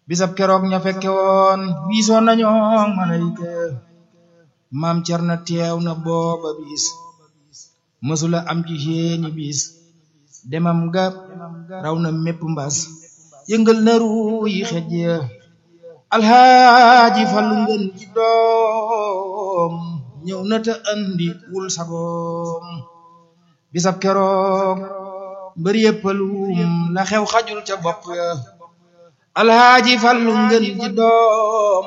bisab keroog ña fekke woon wiisoon nañoo malayka maam Cerno teew na booba bis mësula am ci seeni bis demam ga raw na mépp mbas yëngal na ruu yi xej ya alxaaji fallu ngeen ci doom ñëw na te andi wul sagoom bisab keroog mbër yëppalum la xew xajul ca bopp ya alxaaji fallu ngeen ci doom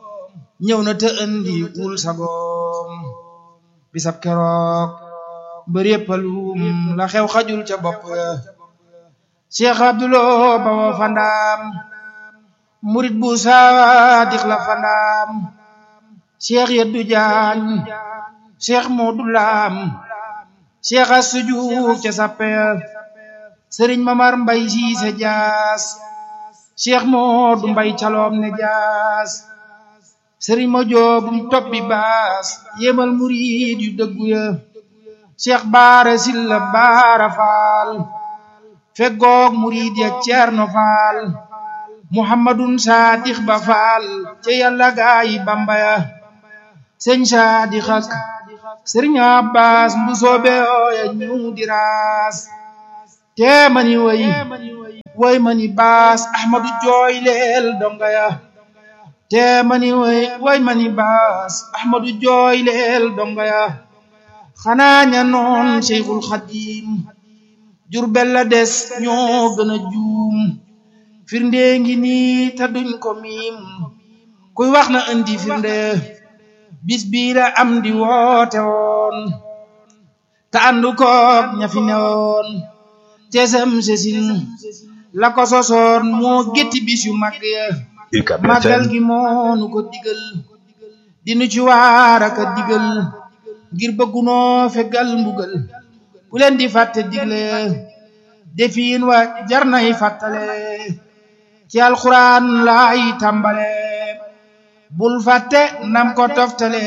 ñëw na te andi wul sagoom bisab keroog mbër yëppalum la xew xajul ca bopp ya cheikh abdulo bawo fandaam murit bu saadix la fandaam cheikh yeddu jaañ cheikh moodu laam cheikh a sujuuf ca sappe sëriñ mamar mbay siise jaas cheikh moodu mbay caloom ne jaas sëriñ ma joobum toppi baas yéemal murit yu dëggu ya cheikh baara silla baara faal feggoog murid ya ceerno faal muhammadun saadix ba faal ca yàlla gaayi bamba ya sëñ saadix ak sëriñ abbas mbu soobe ooya ñëw di raas tee mani way way mani baas ahmadu jooy leel donga ya tee mani way way mani baas ahmadu jooy leel donga ya xanaa ña noon cheikhul xadim jurbel la des ñoo gën a juum firnde ngi nii te duñ ko miim kuy wax na indi firnde bis bii la am di woote woon te àndu koog ña fi newoon cesam sesin la ko sosoon moo gétti bis yu mag ya màggal gi moonu ko digal dinu ci waar aka digal ngir bëggunoo fegal mbugal bu leen di fàtte digle defiin wa jar nay fàttale ci alxuraan laay tàmbale bul fàtte nam ko toftale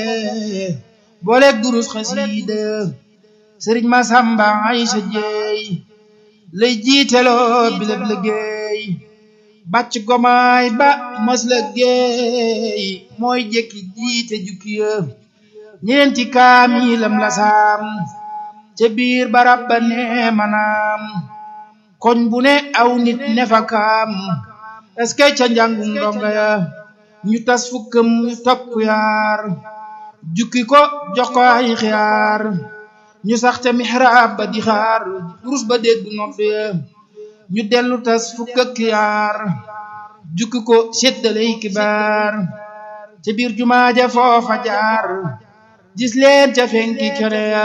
booleeg durus xasiida sëriñ ma samba ay sa jeey lay jiiteloo bileb liggéey bàcc gomaay ba mës la géey mooy jekki jiite jukki ya ñeenti kaamilam la saam ca biir barab ba ne manaam koñ bu ne aw nit ne fa kaam est-ce que ca njàngum ndonga ya ñu tas fukkam topp yaar jukki ko jox ko ay xiyaar ñu sax ca mihrab ba di xaar durus ba dégg nodd ya ñu dellu tas fukk ak yaar jukki ko séddaley kibaar ca biir jumaa ja foofa jaar gis leen ca fenki kene ya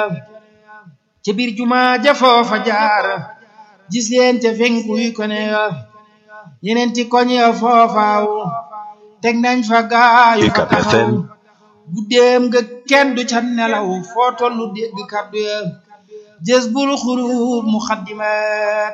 ca biir jumaa ja foofa jaar gis leen ca fenkuy kone ya ñeneenti koñ ya foofaaw teg nañ fa gaayu fa taxaw guddeem nga kenn du ca nelaw foo tollu dégg kaddu ya jës bul xurub muxaddimaat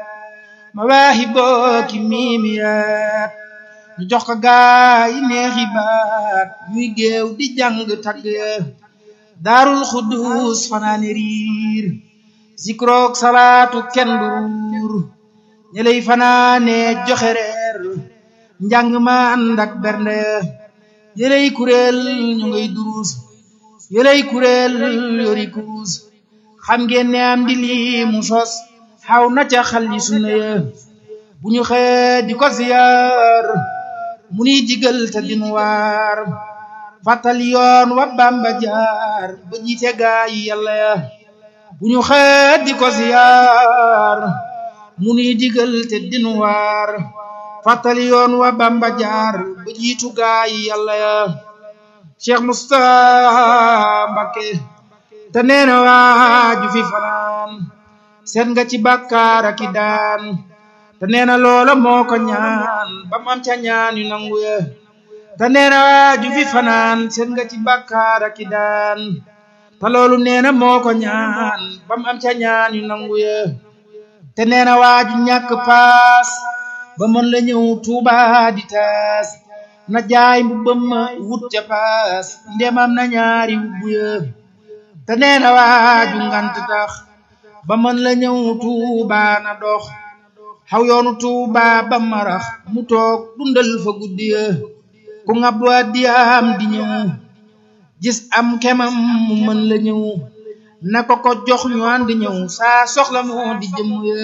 mawaahibo ki miimiyaat ñu jox ko gaayi neexi baat ñuy géew di jàng tagg ya daarul xuddus fanaane riir zikrook salaatu kenn du ruur ñeley fanaane joxe reer njàng ma ànd ak bernde yeley kuréel ñu ngay duruus yeley kuréel yori kuus xam ngeen ne am di lii mu sos xaw na ca xalli sunna ya bu ñu xëy di ko ziyaar mu nuy digal te dinu waar fàttali yoon wa Bamba jaar ba jiite gaa yi yàlla ya bu ñu xëy di ko ziyaar mu nuy digal te dinu waar fàttali yoon wa Bamba jaar ba jiitu gaa yi yàlla ya Cheikh Moustapha Mbacké te nee na waaju fi fanaan seet nga ci bàkkaar ak i daan te nee na loola moo ko ñaan ba mu am ca ñaan yu nangu ya te nee na waaju fi fanaan seet nga ci bàkkaar ak i daan te loolu nee na moo ko ñaan ba mu am ca ñaan yu nangu ya te nee na waaju ñàkk paas ba mën la ñëw Tuuba di taas na jaay mbubbam ma wut ca paas ndemam na ñaari wubbu ya te nee na waaju ngant tax ba mën la ñëw Tuuba na dox xaw yoonu tuuba ba marax mu toog dundal fa guddi ya ku ngab waa diyaam di ñëw gis am kemam mu mën la ñëw na ko ko jox ñu àndi ñëw saa soxla moo di jëm ya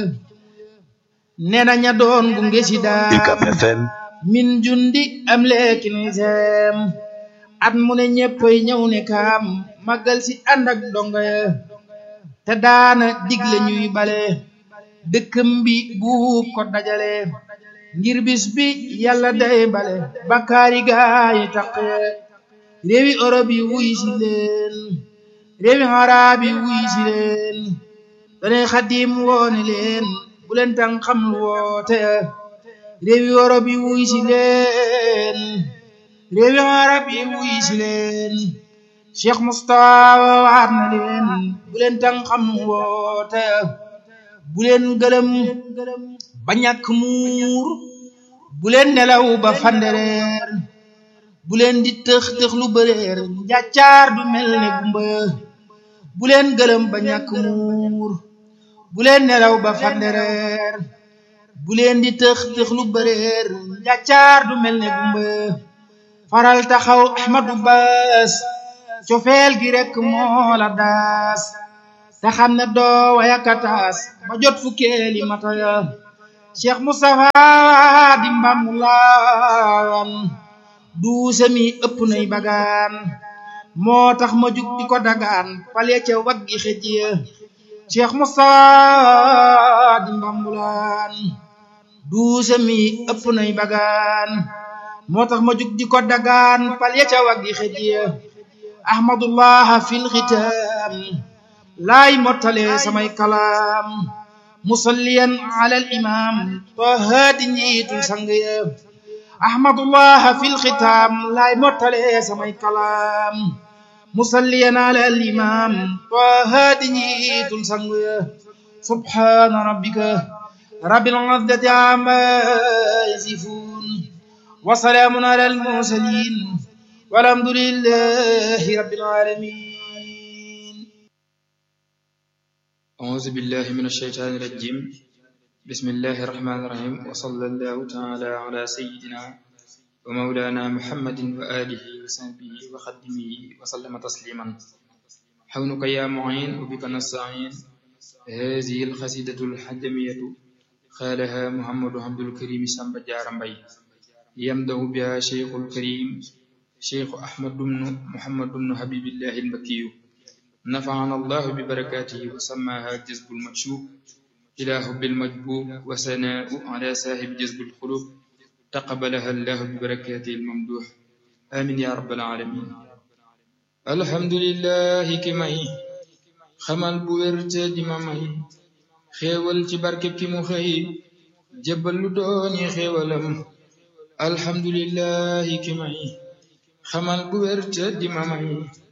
nee na ña doon gunge si daam min jundi am leeki ni seem at mu ne ñeppay ñëw ne kaam màggal si ànd ak donga ya te daana digle ñuy bale dëkkam bi buub ko dajale ngir bis bi yàlla day bale bakkaari gaayi taqe réewi Europe yi wuy si leen réewi arab yi wuy si leen danay xadim woone leen bu leen tan xam lu woote réewi Europe yi wuy si leen réewi arab yi wuy si leen Cheikh Moustapha waat na leen bu leen tan xam lu woote bu leen gëlëm ba ñàkk muur bu leen nelaw ba fandereer bu leen di tëx tëx lu bëreer njàccaar du mel ne gumba bu leen gëlëm ba ñàkk muur bu leen nelaw ba fandereer bu leen di tëx tëx lu bëreer njàccaar du mel ne gumba faral taxaw Ahmadu Baas cofeel gi rekk moo la daas te xam ne doo wayakataas ba jot fukkeeli mataya Cheikh Moustapha di mbamulaan duuse mi ëpp nay bagaan moo tax ma jug di ko dagaan pale ca waggi xëjje Cheikh Moustapha di mbambulaan duuse mi ëpp nay bagaan moo tax ma jug di ko dagaan pale ca waggi xëjje ahmadullah fil xitaam laay mottale samay kalaam musalliyan ala al imam taha di njiitul sang ya ahmadullah fil xitaam laay mottale samay kalaam musalliyan ala al imam taha di njiitul sang ya subhana rabbika rabbil izzati amma yasifun wa salaamun ala al mursalin walhamdulillahi rabbil alamin أعوذ بالله من الشيطان الرجيم بسم الله الرحمن الرحيم وصلى الله تعالى على سيدنا ومولانا محمد وآله وصحبه وخدمه وسلم تسليما حولك يا معين وبك نستعين هذه القصيدة الحجمية قالها محمد عبد الكريم سامب جارمبي يمده بها شيخ الكريم شيخ أحمد بن محمد بن حبيب الله المكي نفعنا الله ببركاته وسماها جذب المكشوف إلى حب المجبوب وثناء على صاحب جذب القلوب تقبلها الله ببركاته الممدوح آمين يا رب العالمين الحمد لله كمي خمال بويرت دمامي خيول تبارك كمو خي جبل دوني خيولم الحمد لله كمي خمال بويرت دمامي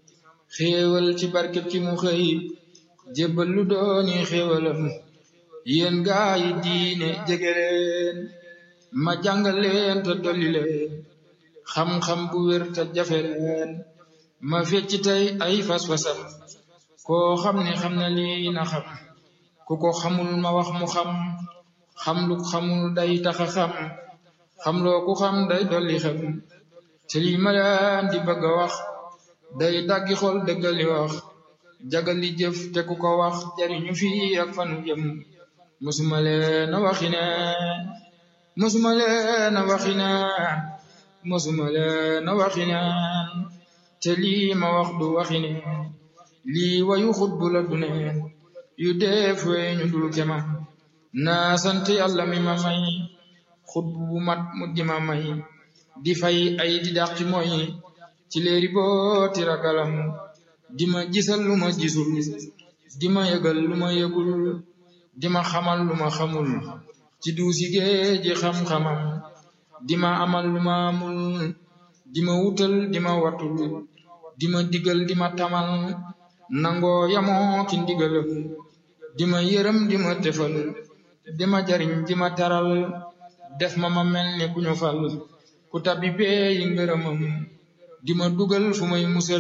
xéewal ci barkeb ki mu xëy jébbal lu dooni xéewalam yéen gaa yi diine jege leen ma jàngal leen te dolli leen xam-xam bu wér te jafe leen ma fecc tey ay fas-fasam koo xam ne xam na lii na xam ku ko xamul ma wax mu xam xam lu xamul day taxa xam xam loo ku xam day dolli xam te lii ma leen di bëgg a wax day daggi xol dëggali wax jagali jëf te ku ko wax jariñu fii ak fanu jëm musuma leen a waxi neen musuma leen a waxi neen musuma leen a waxi neen te lii ma wax du waxi neen lii wayu xutbu la du neen yu def weñu dul kema naa sant yàlla mi ma may xutbu bu mat mu di ma may di fay ay di dàq ci mooy ci léeri booti ragalam di ma gisal lu ma gisul di ma yëgal lu ma yëgul di ma xamal lu ma xamul ci duusi géeji xam-xamam di ma amal lu ma amul di ma wutal di ma watul di ma digal di ma tamal nangoo yamoo ki ndigalam di ma yërëm di ma tefal di ma jariñ di ma taral def ma ma mel ni ku ñu fal ku tabbi bee yi ngërëmam di ma dugal fu may musal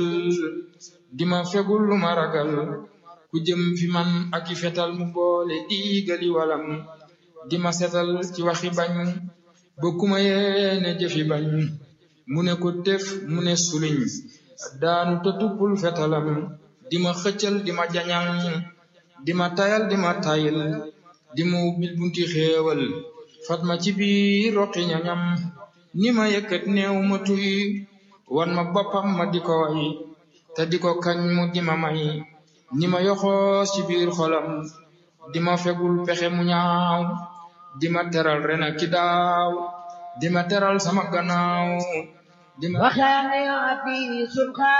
di ma fegul lu ma ragal ku jëm fi man ak i fetal mu boole diigali walam di ma setal ci waxi bañ ba kuma yéene jëfi bañ mu ne ko tef mu ne suliñ daanu te tuppul fetalam di ma xëccal di ma jañal di ma tayal di ma tayil di ma ubbil bunti xéewal fat ma ci biir roqi ñañam ni ma yëkkat néew ma tuy wan ma boppam ma di ko way te di ko kañ mu di ma may ni ma yoxoos ci biir xolam di ma fegul pexe mu ñaaw di ma teral ren ak ki daaw di ma teral sama gannaaw di ma وكان يعطي سبحا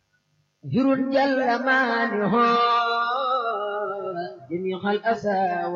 جر جل مانه جميع الأسى